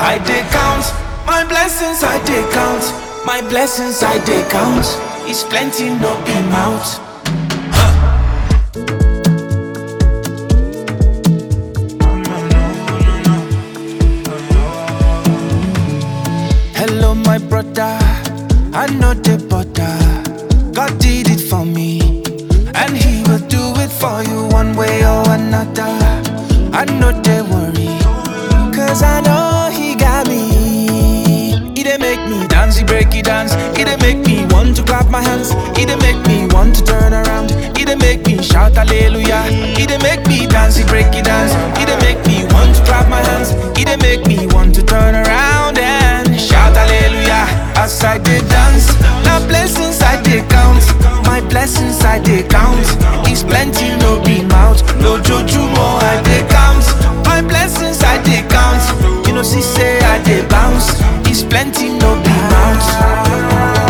I dey count my blessings, I dey count my blessings, I dey count. It's plenty, no be mouth. Hello, my brother. I know the butter. God did it for me, and He will do it for you one way or another. I know they worry, cause I know He got me. He dey make me dance, He break it dance. He dey make me want to clap my hands. He dey make me want to turn around. He dey make me shout hallelujah. He dey make me dance, He break it dance. He dey make me want to clap my hands. He dey make me want to turn around and shout hallelujah as I dey dance. Now blessings I dey count, my blessings I dey count. It's plenty, no be mouth. No jojumo I dey count, my blessings I dey count. You know see say I dey bounce. It's plenty, no be mouth.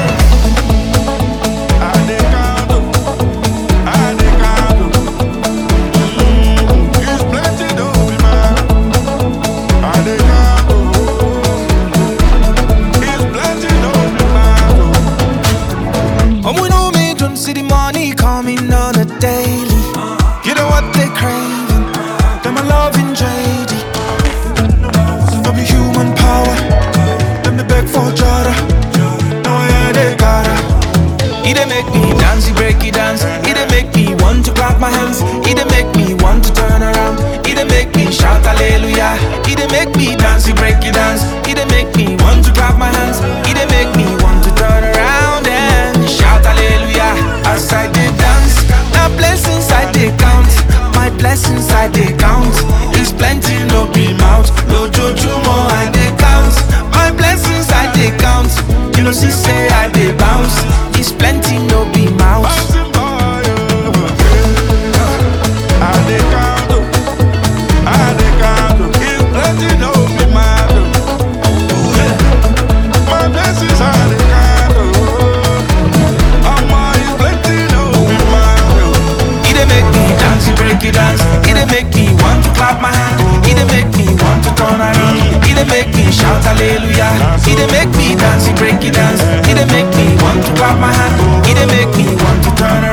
And we know me don't see the money coming on a daily. You know what they craving? Them a loving JD. No be human power. Them they beg for Jada. No yeah they gotta. He dey make me dance, he break it dance. He dey make me want to clap my hands. He dey make me want to turn around. He dey make me shout hallelujah. He dey make me dance, he break it dance. He dey make me want to clap my hands. He dey make me want to turn around and shout hallelujah as I dey dance. Now blessings I dey count, my blessings I dey count. It's plenty, no be mouth, no jojumo I dey count. My blessings I dey count. You know see say I dey bounce. It's plenty, no be mouth. He dey make me dance, he break it dance. He dey make me want to clap my hand. He dey make me want to turn around. He dey make me shout hallelujah. He dey make me dance, he break it dance. He dey make me want to clap my hand. He dey make me want to turn around.